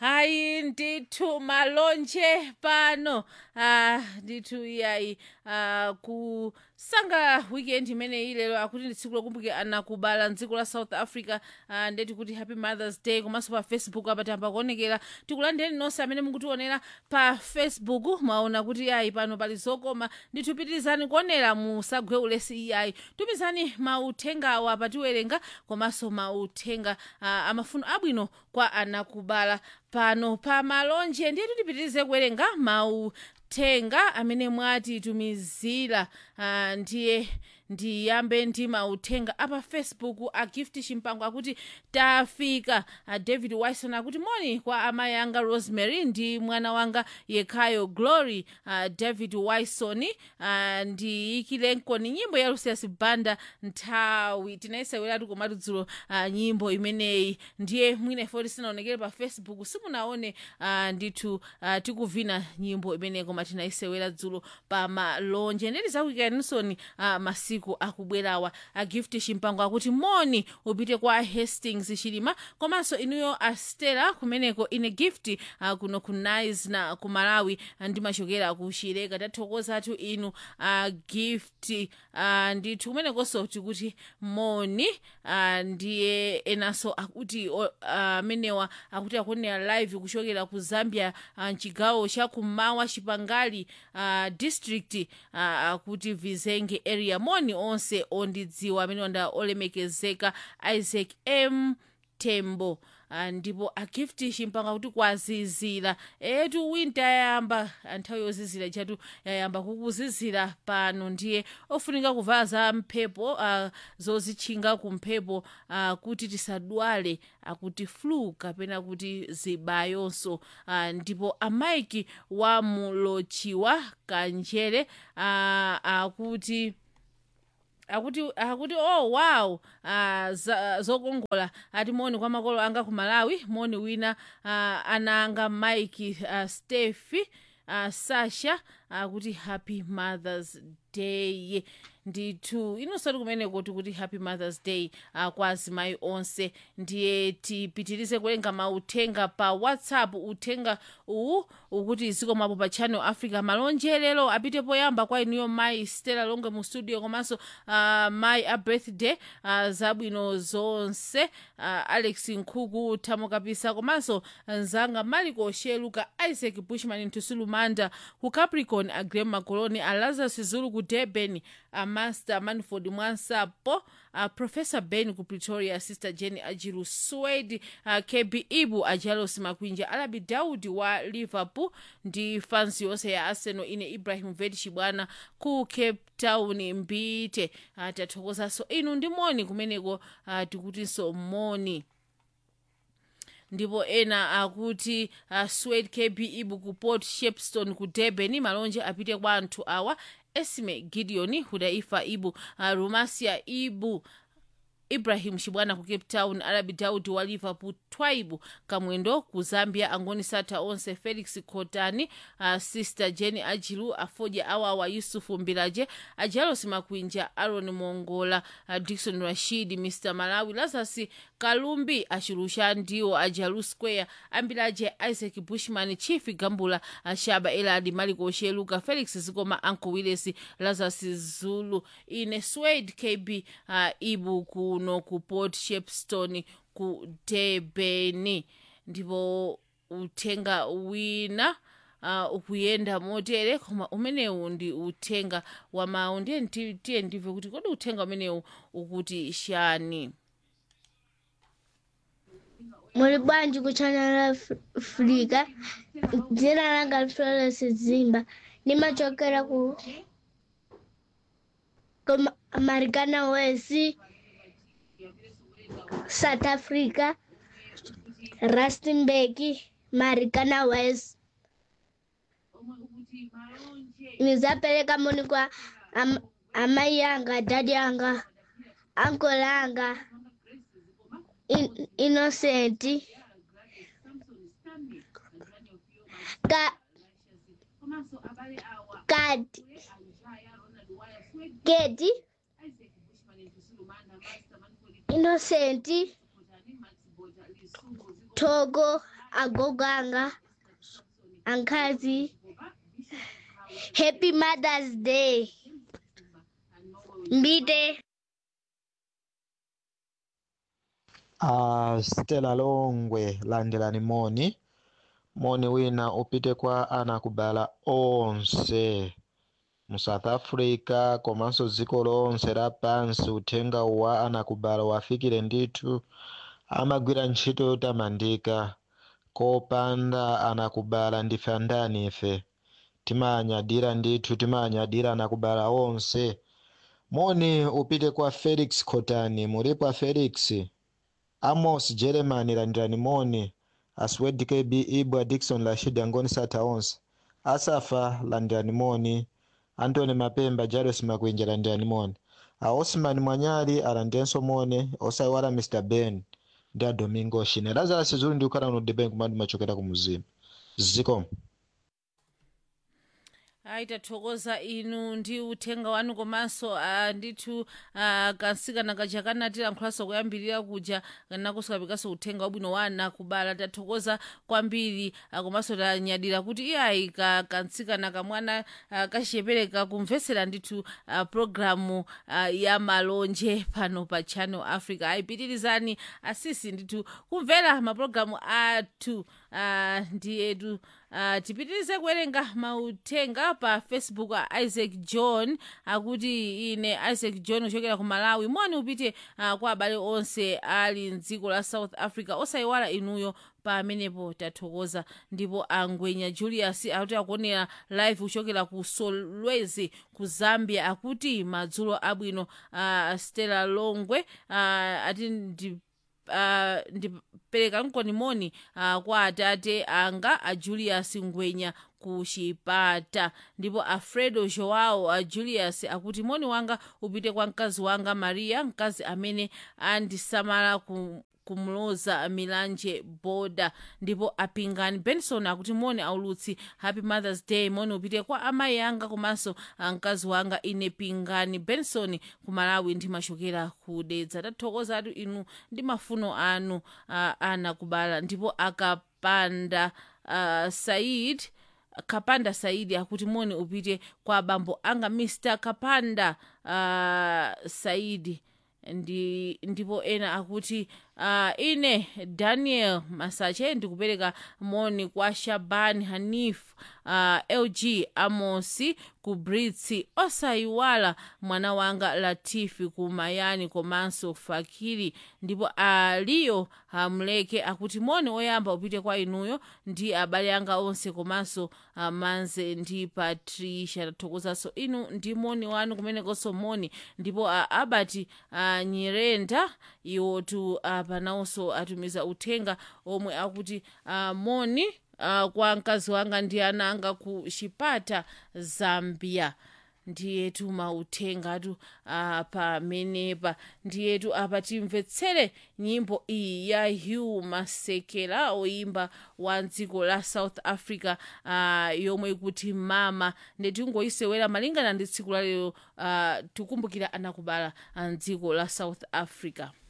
hayi ndithu malonje pano ah ndithu iyayi ah kusanga weekend imene ilero akuti ndi tsiku lokumbukira ana kubala mdziko la south africa ah, ndeti kuti happy mothers day komanso pa facebook apa tamba kuonekera tikulandireni nonse amene mukutionera pa facebook mwaona kuti iyayi pano pali zokoma ndithu pitirizani kuonera musagwe ulesi iyayi tumizani mauthengawa patiwerenga komanso mauthenga ah, amafuno abwino kwa anakubala pano pa malonje ndiye tipitirize kuwerenga mauthenga amene mwatitumizira ah, ndiye ndiyambe ndi mauthenga apa facebook a gift chimpango akuti tafika a david wison akuti moni kwa amayi anga rosemary ndi mwana wanga yekhayo glory a david wison a ndiyikilenkoni nyimbo ya lucius banda nthawi tinayiseweratu komatu dzulo a nyimbo imeneyi ndiye mwina ifoti sinaonekere pa facebook simunaone a ndithu a tikuvina nyimbo imeneyi koma tinayisewera dzulo pa malonje ndeti zakuyikanisoni a masiku akubwerawa a gift chimpango akuti moni upite kwa hastings chilima komanso inuyo a stella kumeneko ine gift uh, kuno ku nice na ku malawi uh, ndimachokera ku chileka tathokozatu inu a uh, gift uh, ndithu kumenekonso tikuti moni uh, ndiye enanso akuti amenewa uh, akuti akuonera live kuchokera ku zambia uh, mchigawo cha kummawa chipangali uh, district uh, akuti vizenge area moni onse ondidziwa amene wanda olemekezeka isaac m tembo Uh, ndipo agifti chimpanga kuti kwazizira etu winter yayamba nthawi yozizira chatu yayamba kukuzizira pano ndiye ofunika kuvala za mphepo uh, zozitchinga kumphepo uh, kuti tisadwale akuti flu kapena kuti zibayonso uh, ndipo amaiki wa mulochiwa kanjere uh, akuti akuti akuti oh wow uh, zokongola ati moni kwa makolo anga ku malawi moni wina uh, ana anga mike uh, stefi uh, sasha akuti uh, happy mothers day ndithu inosati kumeneko tikuti happy mothers day uh, kwa azimayi onse ndiye tipitirize kuwerenga mauthenga pa whatsapp uthenga uwu ukuti zikomapo pa channel africa malonje lero apite poyamba kwa inuyo mayi stella longe mu studio komanso uh, mayi a birthday uh, zabwino zonse uh, alex nkhuku thamo kapisa komanso nzanga maliko sheluka isaac bushman ntusulumanda ku capricorn agrem makoloni a lazarus zulu ku durban a master manford mwansapo uh, professor ben ku pretoria sister jenny ajiru swed uh, kb ibu ajalos makwinja alabi daudi wa liverpool ndi fansi yonse ya arsenal ine ibrahim ved chibwana ku cape town mbite uh, tathokozanso inu ndi moni kumeneko uh, tikutinso moni ndipo ena akuti uh, swed kb ibu ku port shepstone ku durban malonje apite kwa anthu awa esme gideon hudaifa ibu uh, rumasia ibu ibrahim chibwana ku cape town arabi daudi wa liverpool twaibu kamwendo ku zambia angoni sata onse felix kotani uh, sister jenny ajilu afoja awawa yusufu mbilaje ajalos makwinja aron mongola uh, dikson rashid mr malawi lazarus kalumbi achilusha ndiwo ajalu square ambilaje isaac bushman chief gambula ashaba eladi maliko sheluka felix zikoma anko willis lazarus zulu ine swade kb uh, ibu kuno ku port shepstone ku durban ndipo uthenga wina uh, ukuyenda motere koma umenewu ndi uthenga wa mawu ndiye tiye ndimve kuti kodi uthenga umenewu ukuti shani muli bwanji ku channel africa dzina langa florence zimba ndimachokera ku ku marikana west south africa rustenburg marikana west nizapereka moni kwa am, amai yanga dadi yanga anko langa in, innocent ka kadi kedi innocent Togo, Agoganga, Ankazi. Happy Mother's Day. Mbite. Uh, Stella Longwe landelani moni moni wina upite kwa anakubala onse mu south africa komanso dziko lonse lapansi uthenga wa anakubala wafikire ndithu amagwira ntchito yotamandika kopanda anakubala ndife andani ife timanyadira ndithu timanyadira anakubala onse moni upite kwa felix khotani mulipo felix amos jeremani landirani moni aswed kb ibwa dikson rashid angoni sata onse asafa landirani moni antony mapemba jairus makwenja landirani moni a osman mwanyali alandirenso moni osayiwala mr ben ndi a domingo shine lazarus zulu ndi kukhala uno deben kumati machokera ku muzimu zikomo ayi tathokoza inu ndi uthenga wanu komanso ah, ndithu uh, kansikana kaja kanatilankhulanso kuyambirira kuja nakuso kapikanso uthenga wabwino wa ana kubala tathokoza kwambiri uh, komanso tanyadira kuti iyayi ka kansikana kamwana uh, kachiyepereka kumvetsera ndithu uh, programu uh, ya malonje pano pa channel africa ayipitirizani asisi ndithu kumvera mapulogalamu athu uh, ndiyetu uh, tipitirize kuwerenga mauthenga pa facebook a isaac john akuti ine isaac john kuchokera ku malawi moni upite uh, kwa abale onse ali mdziko la south africa osayiwala inuyo pamenepo tathokoza ndipo angwenya julius akuti akuonera live kuchokera ku solwezi ku zambia akuti madzulo abwino uh, stella longwe uh, ati ndi uh, ndipereka mkonimoni uh, kwa atate anga a julius ngwenya ku chipata ndipo alfredo joao a julius akuti moni wanga upite kwa mkazi wanga maria mkazi amene andisamala ku kumloza milanje boda ndipo apingani benson akuti moni aulutsi happy mothers day moni upite kwa amayi anga komanso mkazi wanga ine pingani benson ku malawi ndimachokera kudedza tathokoza atu inu ndi mafuno anu uh, ana kubala ndipo akapanda uh, said kapanda saidi akuti moni upite kwa bambo anga mr kapanda uh, saidi ndi ndipo ena akuti uh, ine daniel masache ndikupereka moni kwa shaban hanif uh, lg amosi ku britsi osayiwala mwana wanga latifi ku mayani komanso fakiri ndipo aliyo hamleke akuti moni oyamba upite kwa inuyo ndi abale anga onse komanso uh, manze ndi patricia tathokozanso inu ndi moni wanu kumenekonso moni ndipo uh, abati uh, nyirenda iwotu uh, panawonso atumiza uthenga omwe akuti uh, moni uh, kwa mkazi wanga ndi ana anga ku chipata zambia ndiyetu mauthengatu uh, pamenepa ndiyetu apa timvetsere nyimbo iyi ya hugh masekela oyimba wa dziko la south africa uh, yomwe ikuti mama nditingoyisewera malingana ndi tsiku lalero uh, tikumbukira anakubala mdziko la south africa